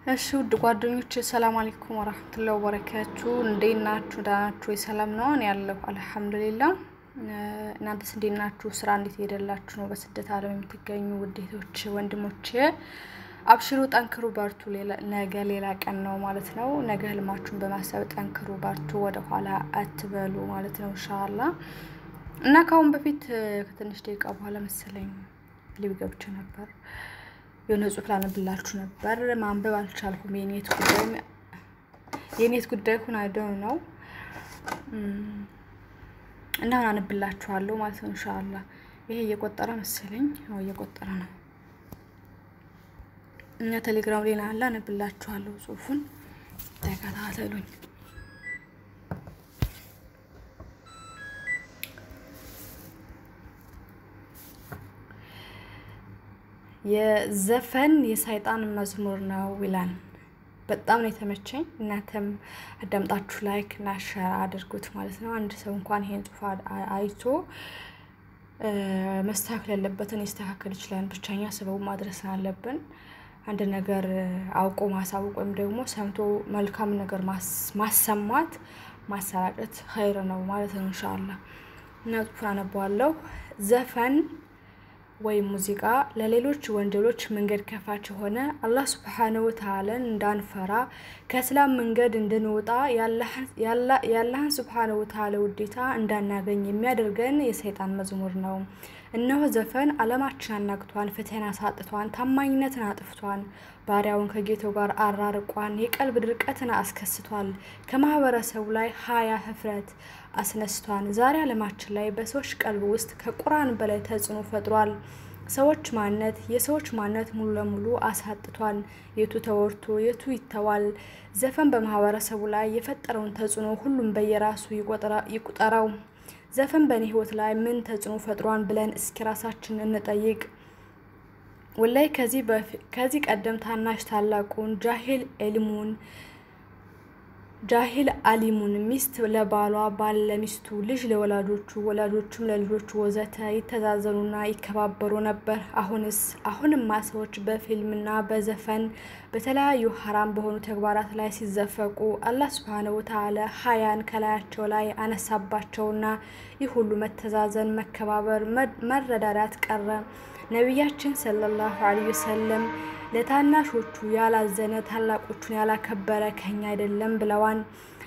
እሺ ውድ ጓደኞች ሰላም አለይኩም ወራህመቱላሂ ወበረካቱ። እንዴት ናችሁ? ደህና ናችሁ ወይ? ሰላም ነው? እኔ ያለሁ አልሐምዱሊላ። እናንተስ እንዴት ናችሁ? ስራ እንዴት ሄደላችሁ ነው? በስደት ዓለም የምትገኙ ውዴቶች ወንድሞቼ፣ አብሽሩ፣ ጠንክሩ፣ በርቱ። ነገ ሌላ ቀን ነው ማለት ነው። ነገ ህልማችሁን በማሰብ ጠንክሩ፣ በርቱ፣ ወደ ኋላ አትበሉ ማለት ነው ኢንሻአላ። እና ከአሁን በፊት ከትንሽ ደቂቃ በኋላ መሰለኝ ሊብ ገብቼ ነበር የሆነ ጽሑፍ ላነብላችሁ ነበር። ማንበብ አልቻልኩም። የኔት ጉዳይ የኔት ጉዳይ ሁን አይደው ነው እና አሁን አነብላችኋለሁ ማለት ነው ኢንሻአላ። ይሄ እየቆጠረ መሰለኝ ነው እየቆጠረ ነው። እኛ ቴሌግራም ላይ አለ፣ አነብላችኋለሁ ጽሑፉን ተከታተሉኝ። የዘፈን የሰይጣን መዝሙር ነው ይላል። በጣም ነው የተመቸኝ። እናንተም አዳምጣችሁ ላይክ እና ሸር አድርጉት ማለት ነው። አንድ ሰው እንኳን ይሄን ጽሑፍ አይቶ መስተካከል ያለበትን ሊስተካከል ይችላል። ብቻኛ ስበቡ ማድረስ አለብን። አንድ ነገር አውቆ ማሳወቅ ወይም ደግሞ ሰምቶ መልካም ነገር ማሰማት ማሰራጨት ኸይር ነው ማለት ነው እንሻላ እና ጽሑፉን አነበዋለሁ። ዘፈን ወይም ሙዚቃ ለሌሎች ወንጀሎች መንገድ ከፋች የሆነ አላህ ሱብሓነሁ ወተዓላን እንዳንፈራ ከእስላም መንገድ እንድንወጣ የአላህን ሱብሓነሁ ወተዓላ ውዴታ እንዳናገኝ የሚያደርገን የሰይጣን መዝሙር ነው። እነሆ ዘፈን ዓለማችን አናግቷን፣ ፍትህን አሳጥቷን፣ ታማኝነትን አጥፍቷን፣ ባሪያውን ከጌታው ጋር አራርቋን፣ የቀልብ ድርቀትን አስከስቷል፣ ከማህበረሰቡ ላይ ሀያ ህፍረት አስነስቷን። ዛሬ ዓለማችን ላይ በሰዎች ቀልብ ውስጥ ከቁርአን በላይ ተጽዕኖ ፈጥሯል። ሰዎች ማንነት የሰዎች ማንነት ሙሉ ለሙሉ አሳጥቷል። የቱ ተወርቶ የቱ ይተዋል? ዘፈን በማህበረሰቡ ላይ የፈጠረውን ተጽዕኖ ሁሉም በየራሱ ይቁጠረው። ዘፈን በእኔ ህይወት ላይ ምን ተጽዕኖ ፈጥሯን ብለን እስኪ ራሳችን እንጠይቅ። ወላይ ከዚህ ቀደም ታናሽ ታላቁን ጃሂል ኤልሙን ጃሂል አሊሙን ሚስት ለባሏ ባል ለሚስቱ ልጅ ለወላጆቹ ወላጆቹም ለልጆቹ ወዘተ ይተዛዘኑና ይከባበሩ ነበር። አሁንስ አሁንማ ሰዎች በፊልምና በዘፈን በተለያዩ ሀራም በሆኑ ተግባራት ላይ ሲዘፈቁ አላህ ሱብሓነሁ ወተዓላ ሀያን ከላያቸው ላይ አነሳባቸውና ይህ ሁሉ መተዛዘን፣ መከባበር፣ መረዳዳት ቀረ። ነቢያችን ሰለላሁ ዐለይሂ ወሰለም ለታናሾቹ ያላዘነ ታላቆቹን ያላከበረ ከኛ አይደለም ብለዋን።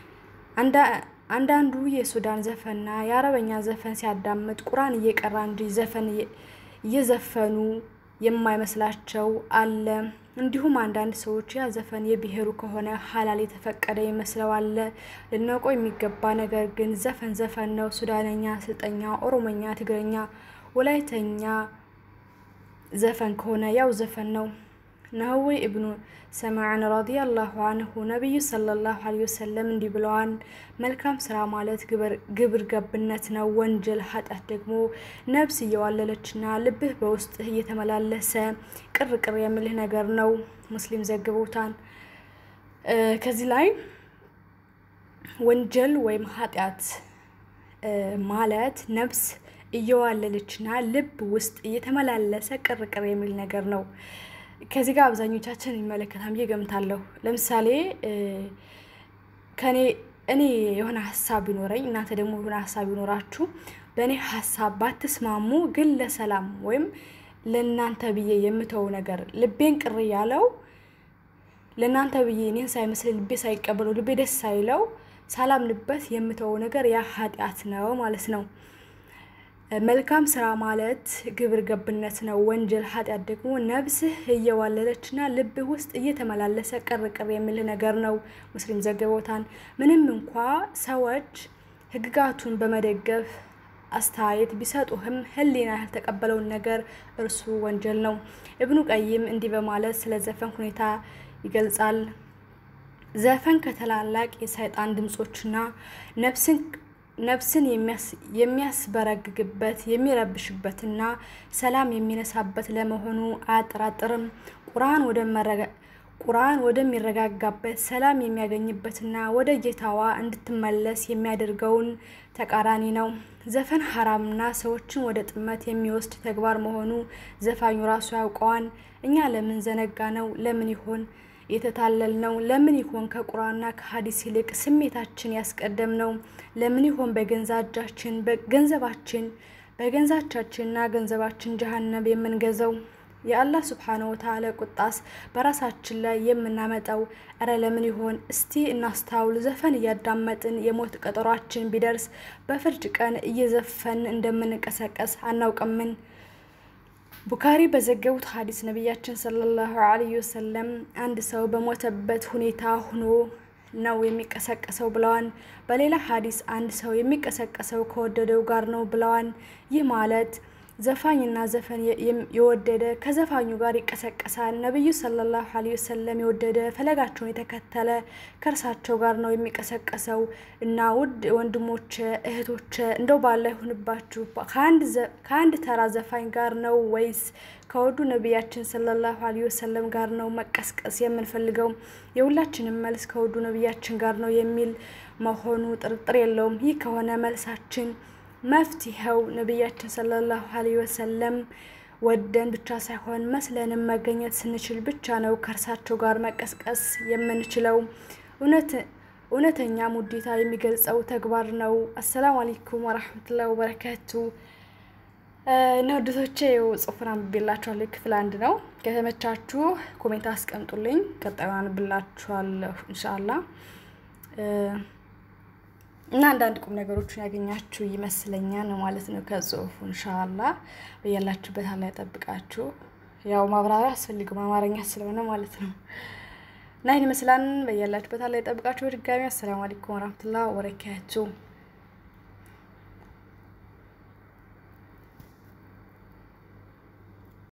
አንዳንዱ የሱዳን ዘፈንና የአረበኛ ዘፈን ሲያዳምጥ ቁርአን እየቀራ እንጂ ዘፈን እየዘፈኑ የማይመስላቸው አለ። እንዲሁም አንዳንድ ሰዎች ያ ዘፈን የብሔሩ ከሆነ ሀላል የተፈቀደ ይመስለው አለ። ልናውቀው የሚገባ ነገር ግን ዘፈን ዘፈን ነው። ሱዳነኛ፣ ስልጠኛ፣ ኦሮሞኛ፣ ትግረኛ፣ ወላይተኛ ዘፈን ከሆነ ያው ዘፈን ነው። ነህዌ እብኑ ሰማዕን ረዲየላሁ አንሁ ነቢዩ ሰለላሁ ዐለይሂ ወሰለም እንዲህ ብለዋል። መልካም ስራ ማለት ግብር ገብነት ነው። ወንጀል ኃጢአት ደግሞ ነብስ እየዋለለችና ልብህ በውስጥህ እየተመላለሰ ቅር ቅር የሚልህ ነገር ነው። ሙስሊም ዘግበውታል። ከዚህ ላይ ወንጀል ወይም ኃጢአት ማለት ነብስ እየዋለለችና ልብ ውስጥ እየተመላለሰ ቅር ቅር የሚል ነገር ነው። ከዚህ ጋር አብዛኞቻችን ይመለከታል ብዬ ገምታለሁ። ለምሳሌ ከኔ እኔ የሆነ ሀሳብ ቢኖረኝ እናንተ ደግሞ የሆነ ሀሳብ ቢኖራችሁ በእኔ ሀሳብ ባትስማሙ ግን ለሰላም ወይም ለእናንተ ብዬ የምተው ነገር ልቤን ቅር ያለው ለእናንተ ብዬ እኔን ሳይመስል ልቤ ሳይቀበለው ልቤ ደስ ሳይለው ሳላምንበት የምተው ነገር ያ ኃጢአት ነው ማለት ነው። መልካም ስራ ማለት ግብር ገብነት ነው። ወንጀል ኃጢአት ደግሞ ነብስህ እየዋለለችና ልብህ ውስጥ እየተመላለሰ ቅር ቅር የሚል ነገር ነው። ሙስሊም ዘግበውታል። ምንም እንኳ ሰዎች ህግጋቱን በመደገፍ አስተያየት ቢሰጡህም ህሊና ያልተቀበለውን ነገር እርሱ ወንጀል ነው። እብኑ ቀይም እንዲህ በማለት ስለ ዘፈን ሁኔታ ይገልጻል። ዘፈን ከተላላቅ የሰይጣን ድምፆችና ነፍስን ነፍስን የሚያስበረግግበት የሚረብሽበትና ሰላም የሚነሳበት ለመሆኑ አያጠራጥርም። ቁርአን ወደሚረጋጋበት ሰላም የሚያገኝበትና ወደ ጌታዋ እንድትመለስ የሚያደርገውን ተቃራኒ ነው። ዘፈን ሀራምና ሰዎችን ወደ ጥመት የሚወስድ ተግባር መሆኑ ዘፋኙ ራሱ ያውቀዋል። እኛ ለምን ዘነጋ ነው? ለምን ይሆን የተታለል ነው? ለምን ይሆን ከቁርአንና ከሀዲስ ይልቅ ስሜታችን ያስቀደም ነው? ለምን ይሆን በገንዛ እጃችን በገንዘባችን በገንዛቻችንና ገንዘባችን ጀሀነም የምንገዛው? የአላህ ስብሓነ ወተዓላ ቁጣስ በራሳችን ላይ የምናመጣው? እረ ለምን ይሆን? እስቲ እናስታውል። ዘፈን እያዳመጥን የሞት ቀጠሯችን ቢደርስ በፍርድ ቀን እየዘፈን እንደምንቀሰቀስ አናውቅምን? ቡካሪ በዘገቡት ሀዲስ ነቢያችን ሰለላሁ ዐለይሂ ወሰለም አንድ ሰው በሞተበት ሁኔታ ሆኖ ነው የሚቀሰቀሰው ብለዋን። በሌላ ሀዲስ አንድ ሰው የሚቀሰቀሰው ከወደደው ጋር ነው ብለዋን። ይህ ማለት ዘፋኝና ዘፈን የወደደ ከዘፋኙ ጋር ይቀሰቀሳል። ነቢዩ ሰለላሁ ዐለይሂ ወሰለም የወደደ ፈለጋቸውን የተከተለ ከእርሳቸው ጋር ነው የሚቀሰቀሰው። እና ውድ ወንድሞች እህቶች፣ እንደው ባላ ይሁንባችሁ ከአንድ ተራ ዘፋኝ ጋር ነው ወይስ ከወዱ ነቢያችን ሰለላሁ ዐለይሂ ወሰለም ጋር ነው መቀስቀስ የምንፈልገው? የሁላችንም መልስ ከወዱ ነቢያችን ጋር ነው የሚል መሆኑ ጥርጥር የለውም። ይህ ከሆነ መልሳችን መፍትሄው ነቢያችን ሰለላሁ ዐለይሂ ወሰለም ወደን ብቻ ሳይሆን መስለንም መገኘት ስንችል ብቻ ነው ከእርሳቸው ጋር መቀስቀስ የምንችለው። እውነተኛ ሙዴታ የሚገልጸው ተግባር ነው። አሰላሙ አለይኩም ወራህመቱላሂ ወበረካቱ። እና ውድቶቼ ው ጽሁፍን አንብቤላችኋለሁ። ክፍል አንድ ነው። ከተመቻችሁ ኮሜንት አስቀምጡልኝ። ቀጣዩን አንብላችኋለሁ ኢንሻአላህ እና አንዳንድ ቁም ነገሮችን ያገኛችሁ ይመስለኛል ማለት ነው ከጽሁፉ እንሻላ በያላችሁበት አላ ያጠብቃችሁ። ያው ማብራሪያ አስፈልግም አማርኛ ስለሆነ ማለት ነው። እና ይህን ይመስላል። በያላችሁበት አላ ያጠብቃችሁ። በድጋሚ አሰላሙ አለይኩም ወራህመቱላሂ ወበረካቱ